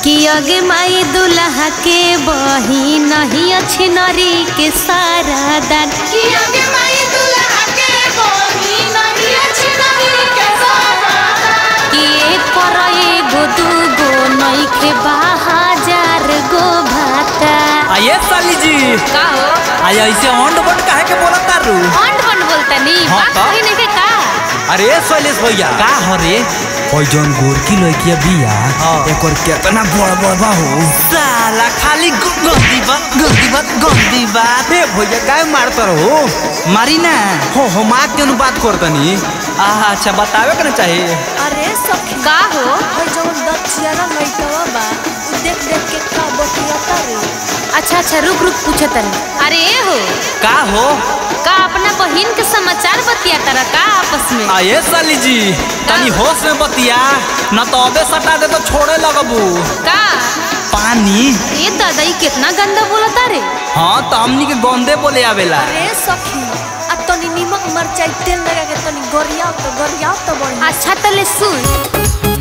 कि अगे माई दुल्हा के बही नहीं अच्छी नरी के सारा दान कि अगे माई दुल्हा के बही नहीं अच्छी नरी के सारा कि एक पर एगो दूगो नहीं के हजार गो भाता आइए साली जी का हो आज ऐसे ऑन बट काहे के बोलत तारू अंड बन बोलतनी हाँ बात तो? सही नहीं के का अरे शैलेश भैया का हो रे ओइ जौन गोरकी लड़किया बिया हाँ। एकर केतना बड़ बड़ बा हो साला खाली गु- गंदी बात गंदी बात गंदी बात ए भैया काय मारत रहो मारी ना हो हो माँ के बात करतनी आहा अच्छा बतावे के ना चाहिए अरे सखी का हो ओइ जौन दचियारा लइटवा बा उ देख देख के का बतियाता रे अच्छा अच्छा रुक रुक पूछे तनी अरे ए हो का हो का अपना बहिन के समाचार बतिया तारा का आपस में आइए साली जी तनी होश में बतिया न तो अबे सटा दे तो छोड़े लगबू का पानी ये दादा ई कितना गंदा बोलता रे हाँ तो हमनी के गंदे बोले आवेला अरे सखी आ तनी निमक मरचाई तेल लगा के तनी गरियाव तो गरियाव तो बढ़िया अच्छा तले सुन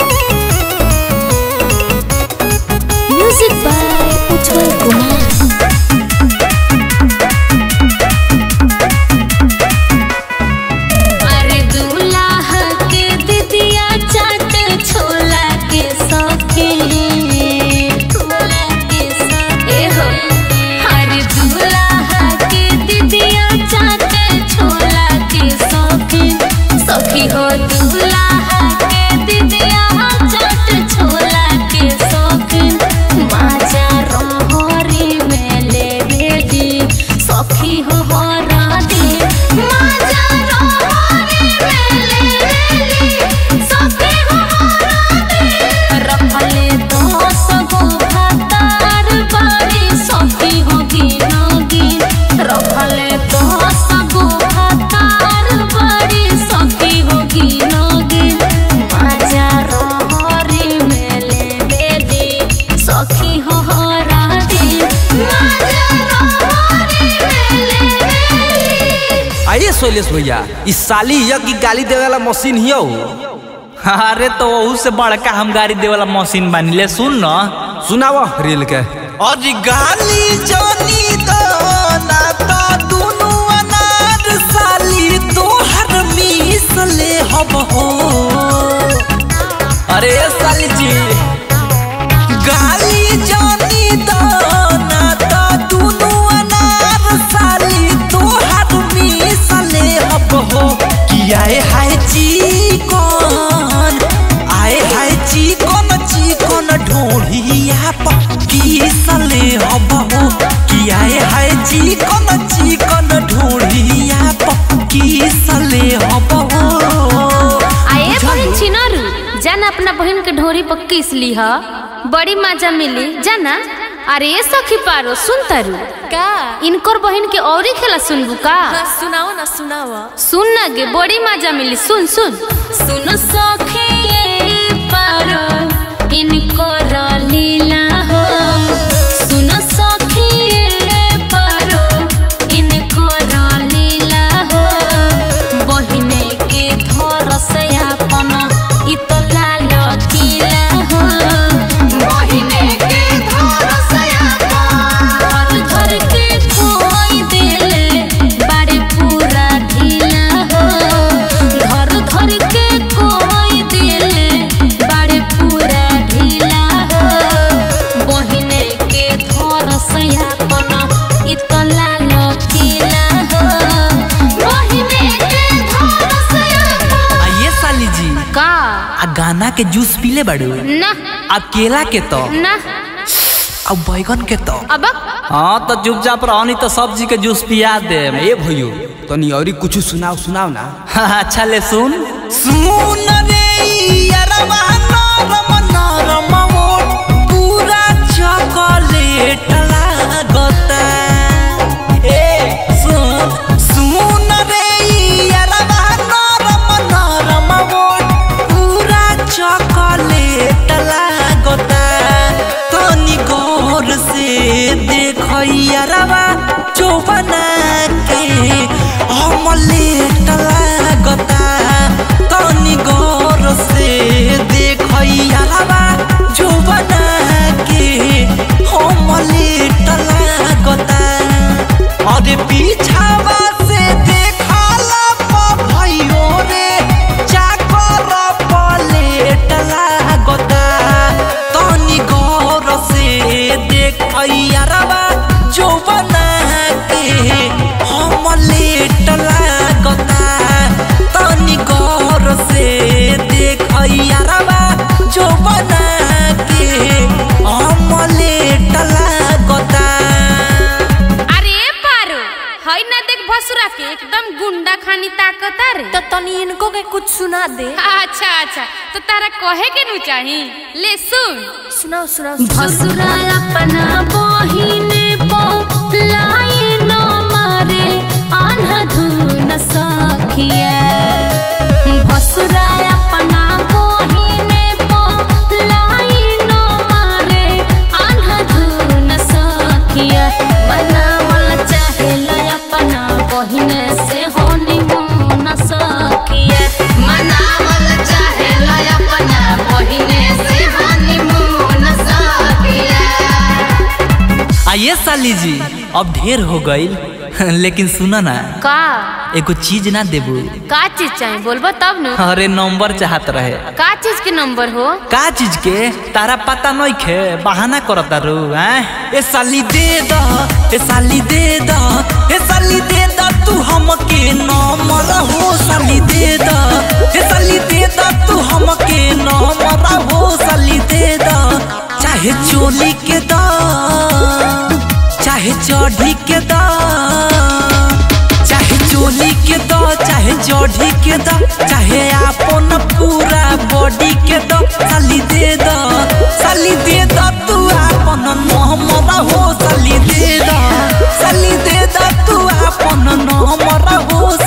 म्यूजिक बाय उज्जवल कुमार अरे दूल्हा के दिदिया चाट छोला के सखे छोला के सखे हो अरे दूल्हा के दिदिया चाट छोला के सखे सखी हो दूल्हा के दिदिया चाट छोला के सखे माजा रोहरी में ले बेटी सखी हो हरा दे माजा रोहरी में ले बेटी सखी हो हरा दे रखले दस गो भातार बारी सखी हो गिनगी रखले दस गो भातार बारी सखी हो गिनगी माजा रोहरी में ले बेटी सखी हो हरा दे माजा रोहरी में ले बेटी आइए शैलेश भैया इस साली हिया की गाली देवे वाला मशीन हिया हो अरे तो वहू से बड़का हम गाड़ी दे वाला मशीन बानी ले सुन न सुनावा रेल के और गाली जानी तो ना तो दुनु अनार साली तोहर मीस ले हब हो अरे साली जी गाली जानी तो ना तो दुनु अनार साली तोहर मीस ले हब हो कि आए हाय चिकन आए हाय चिकन चिकन ढोढ़िया पक्की सले हब हो कि आए हाय चिकन चिकन ढोढ़िया पक्की सले हब हो आए बहन छिनारू जाना अपना बहन के ढोरी पर किस ली ह बड़ी मजा मिली जाना अरे ये सखी पारो सुन तारू का इनकर बहन के औरी खेला सुनबू का हाँ, सुनाओ ना सुनाओ सुन ना गे बड़ी मजा मिली सुन सुन सुन सखी ये पारो इनकर लीला हो सुन सखी ये पारो इनकर लीला हो बहिने के थोर से अपन इतला लकीला हो बहिने के थोर से अपन धर धर के खोई देले बारे पूरा ढीला हो धर धर के खोई देले बारे पूरा ढीला हो बहिने के थोर से अपन इतला लकीला हो बहिने के थोर से अपन आइए साली जी का आ गाना के जूस पीले बाड़ू ना आ केला के तो ना आ बैगन के तो अब हाँ तो चुपचाप रहो नहीं तो सब्जी के जूस पिया दे ए भैयो तनी औरी कुछ सुनाओ सुनाओ ना अच्छा ले सुन सुन रे यारवा नरम नरम ओठ पूरा चॉकलेट लागता ए सुन सुन रे यारवा नरम नरम ओठ पूरा चॉकलेट लागता तनी गौर से देखो यारवा चौबना के अमलेट लागता तनी गौर से देखो यारवा चौबना इनको के कुछ सुना दे अच्छा अच्छा तो तारा कहे के नु चाही ले सुन सुनाओ सुनाओ भसुरा अपना बहिने पो लाई न मारे आन्हधुन सखिया भसुरा अपना बहिने पो लाई न मारे आन्हधुन सखिया बनावल चाहेला अपना बहिने से होनी मुन सखिया मनावल चाहेला अपना बहिने से होनी मुन सखिया आइए साली जी अब ढेर हो गईल लेकिन सुना ना का एगो चीज ना देबू का चीज चाहिए बोलबो तब न अरे नंबर चाहत रहे का चीज के नंबर हो का चीज के तारा पता नहीं खे बहाना करता रू हैं ए साली दे द ए साली दे द ए साली दे द तू हमके नंबर हो साली दे द ए साली दे द तू हमके नंबर हो साली दे द चाहे चोली के द चाहे चढ़ी के द चाहे चोली के दो चाहे जोड़ी के दो चाहे आपन पूरा बॉडी के दो साली दे दो साली दे दो तू आपन नमरा हो साली दे दो साली दे दो तू आपन नमरा हो